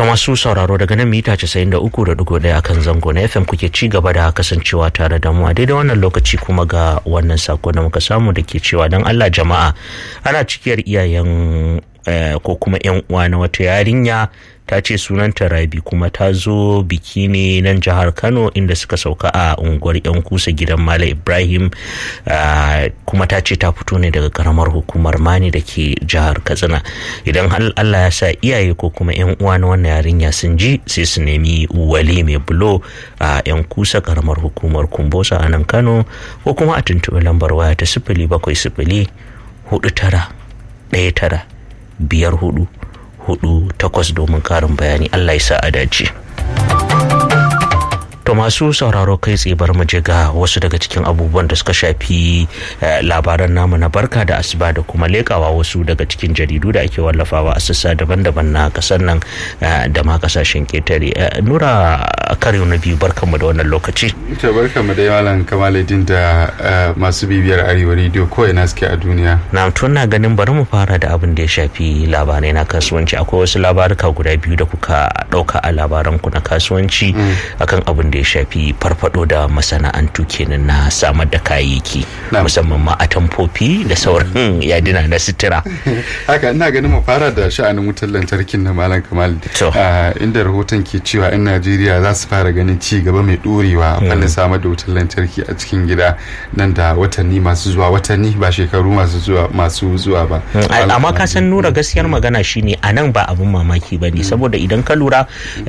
masu sauraro daga nan mita 93.1 akan zango na FM kuke ci gaba da kasancewa tare da mu a daidai wannan lokaci kuma ga wannan sako da muka samu da ke cewa don Allah jama'a ana cikiyar iyayen ko kuma 'yan uwa na wata yarinya ta ce sunanta rabi kuma ta zo biki ne nan jihar kano inda suka sauka a unguwar 'yan kusa gidan mala ibrahim kuma ta ce ta fito ne daga karamar hukumar mani da ke jihar katsina idan allah ya sa iyaye ko kuma 'yan uwa na wannan yarinya sun ji sai su nemi wali mai bulo a 'yan kusa karamar hukumar kumbosa a nan kano ko kuma a tuntuɓi lambar waya ta sifili bakwai sifili hudu tara ɗaya tara biyar hudu hudu takwas domin karin bayani Allah ya sa a dace. To masu sauraro kai tsaye bar mu je ga wasu daga cikin abubuwan da suka shafi labaran namu na barka da asuba da kuma lekawa wasu daga cikin jaridu da ake wallafawa a sassa daban-daban na kasar nan da ma kasashen ketare. Nura kare na biyu barkanmu da wannan lokaci. To barkanmu da malam Kamaluddin da masu bibiyar Arewa Radio ko ina suke a duniya. Na tun na ganin bari mu fara da abin da ya shafi labarai na kasuwanci akwai wasu labaruka guda biyu da kuka ɗauka a labaran ku na kasuwanci akan abin da ya shafi farfado da masana'antu kenan na samar da kayayyaki musamman ma a tamfofi da sauran yadina na sitira haka ina ganin mu fara da sha'anin wutar lantarkin na malam kamal inda rahoton ke cewa yan najeriya za su fara ganin ci gaba mai dorewa a fannin samar da wutar lantarki a cikin gida nan da watanni masu zuwa watanni ba shekaru masu zuwa masu zuwa ba amma ka san nura gaskiyar magana shine a nan ba abin mamaki ba ne saboda idan ka lura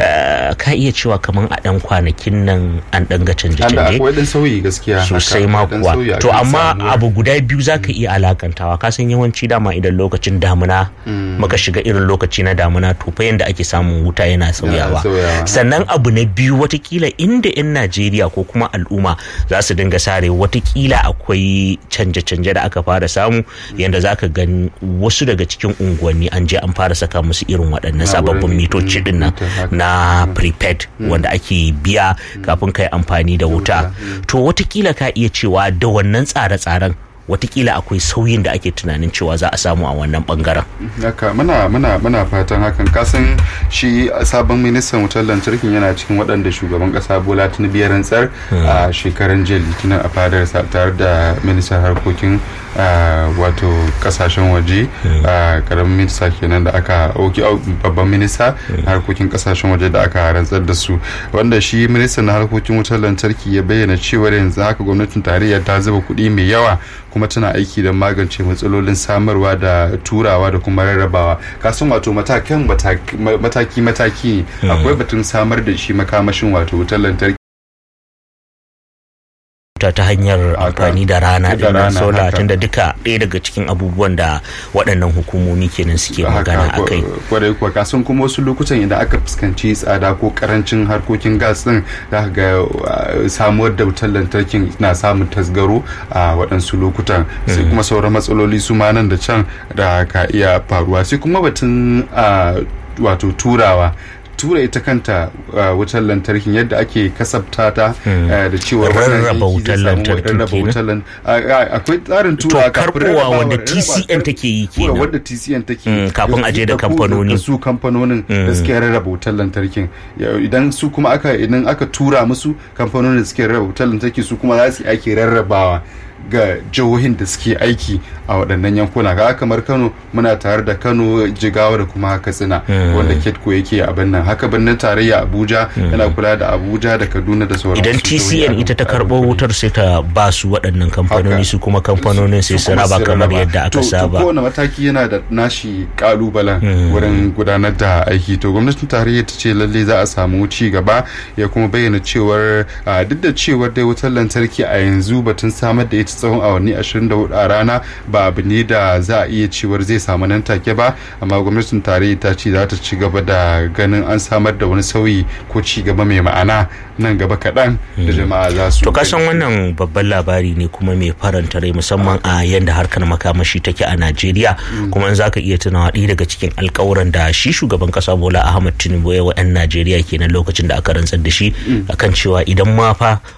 ka iya cewa kamar a dan kwanakin nan an dan ga canje-canje akwai dan sauyi gaskiya sosai ma kuwa to amma abu guda biyu zaka iya alakantawa ka san yawanci dama idan lokacin damuna muka shiga irin lokaci na damuna to fa yanda ake samun wuta yana sauyawa sannan abu na biyu watakila inda yan Najeriya ko kuma al'umma za su dinga sare watakila akwai canje-canje da aka fara samu yanda zaka gani wasu daga cikin unguwanni an je an fara saka musu irin waɗannan sababbin mitoci din nan na prepaid wanda ake biya kafin ka yi amfani da wuta to watakila ka iya cewa da wannan tsare-tsaren watakila akwai sauyin da ake tunanin cewa za a samu a wannan bangaren. Haka muna muna muna fatan hakan kasan shi sabon ministan wutar lantarkin yana cikin waɗanda shugaban ƙasa Bola Tinubu ya rantsar a shekaran jiya Litinin a fadar tare da ministan harkokin wato kasashen waje karamin minista kenan da aka auki babban minista harkokin kasashen waje da aka rantsar da su wanda shi ministan na harkokin wutar lantarki ya bayyana cewa yanzu haka gwamnatin tarayya ta zuba kuɗi mai yawa kuma tana aiki don magance matsalolin samarwa da turawa da kuma rarrabawa kasan wato matakan mataki-mataki akwai batun samar da shi makamashin wato wutar lantarki ta ta hanyar amfani da rana da sola tunda duka ɗaya daga cikin abubuwan da waɗannan hukumomi kenan suke magana a kai kwarai kuwa kasan kuma wasu lokutan idan aka fuskanci tsada ko karancin harkokin gas din za ga samuwar da wutar lantarkin na samun tasgaro a waɗansu lokutan sai kuma sauran matsaloli su ma nan da can da ka iya faruwa sai kuma batun wato turawa tura ita kanta wutar lantarkin yadda ake kasabta ta da cewa rarraba wutar lantarkin akwai tsarin tura karbowa wanda TCN take yi kenan wanda TCN take yi kafin aje da kamfanoni su kamfanonin da suke rarraba wutar lantarkin idan su kuma aka idan aka tura musu kamfanonin da suke rarraba wutar lantarki su kuma za su ake rarrabawa ga jihohin da suke aiki a waɗannan yankuna ga kamar kano muna tare da kano jigawa da kuma katsina wanda ketco yake a nan haka birnin tarayya abuja yana kula da abuja da kaduna da sauran idan tcn ita ta karɓo wutar sai ta ba su waɗannan kamfanoni su kuma kamfanonin sai su raba kamar yadda aka saba to kowane mataki yana da nashi kalubalen wurin gudanar da aiki to gwamnatin tarayya ta ce lalle za a samu ci gaba ya kuma bayyana cewar duk da cewar dai wutar lantarki a yanzu batun samar da ita tsawon awanni 24 a rana ba abu ne da za a iya cewar zai samu nan take ba amma gwamnatin tarayya ta ce za ta ci gaba da ganin an samar da wani sauyi ko ci gaba mai ma'ana nan gaba kaɗan da jama'a za su to kasan wannan babban labari ne kuma mai faranta rai musamman a yadda harkar makamashi take a najeriya kuma in zaka iya tunawa ɗaya daga cikin alkawuran da shi shugaban kasa bola ahmad tinubu ya wa 'yan najeriya kenan lokacin da aka rantsar da shi akan cewa idan ma fa